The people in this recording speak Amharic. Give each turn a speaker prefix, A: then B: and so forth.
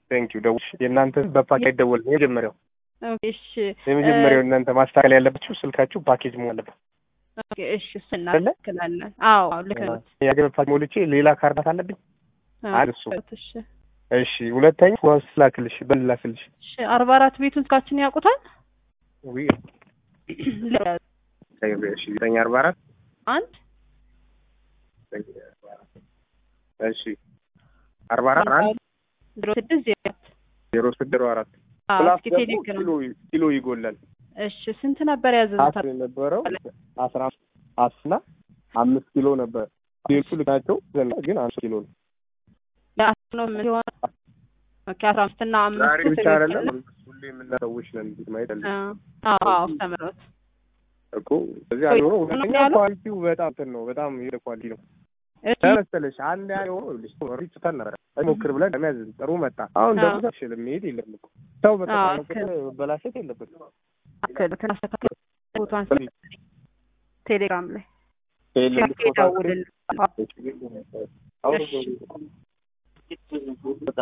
A: ቴንክ ዩ ደውል የእናንተ በፓኬጅ አይደወልም የመጀመሪያው
B: ኦኬ እሺ
A: የመጀመሪያው እናንተ ማስተካከል ያለባችሁ ስልካችሁ ፓኬጅ መሆን አለበት
B: ኦኬ እሺ እሱ እናስተካክላለን አዎ አዎ ልክ ነው
A: የሀገር ፓኬጅ ሞልቼ ሌላ ካርዳት አለብኝ አንድ እሱ
B: እሺ
A: እሺ ሁለተኛ ዋስ ላክልሽ በል ላክልሽ
B: እሺ አርባ አራት ቤቱን ስልካችን ያውቁታል
A: ዊ እሺ ዘጠኝ አርባ አራት
B: አንድ
A: እሺ አርባ አራት አንድ
B: ዜሮ ስድስት ዜሮ አራት
A: ዜሮ ስድስት ዜሮ አራት
B: አዎ
A: ፕላስ
B: እስኪ
A: ደግሞ
B: ቴሌግራም
A: ኪሎ ኪሎ ይጎላል
B: እሺ ስንት ነበር ያዘዙት
A: አስር የነበረው አስራ አስና አምስት ኪሎ ነበር ሌሎቹ ልካቸው ግን አምስት ኪሎ ነው
B: ለአስር ነው ምን ሲሆን ኦኬ አስራ አምስት እና አምስት
A: ዛሬ ብቻ
B: ትክክል
A: አይደለም
B: ነው።
A: ሁሌ የምናሰዎች ነን እንዴት ማየት አለ
B: አዎ አዎ ተምሮት
A: እኮ እዚህ ያለ ሆኖ ሁለተኛ
B: ያለው?
A: ኳሊቲው በጣም እንትን ነው በጣም የሄደ ኳሊቲ ነው
B: እሺ
A: ተመሰለሽ አንድ ያለ ሆኖ ልጅ ሪጭተን ነበር ሞክር ብለን ለመያዝ ጥሩ መጣ አሁን ደግሞ
B: አዎ።
A: ተሽል መሄድ የለም እኮ ሰው በተቃለ
B: አዎ፣
A: ቁጥር መበላሸት የለበትም
B: አክልትን አስተካክል ቦታን ቴሌግራም ላይ
A: የለም
B: ደውልልን
A: አሁን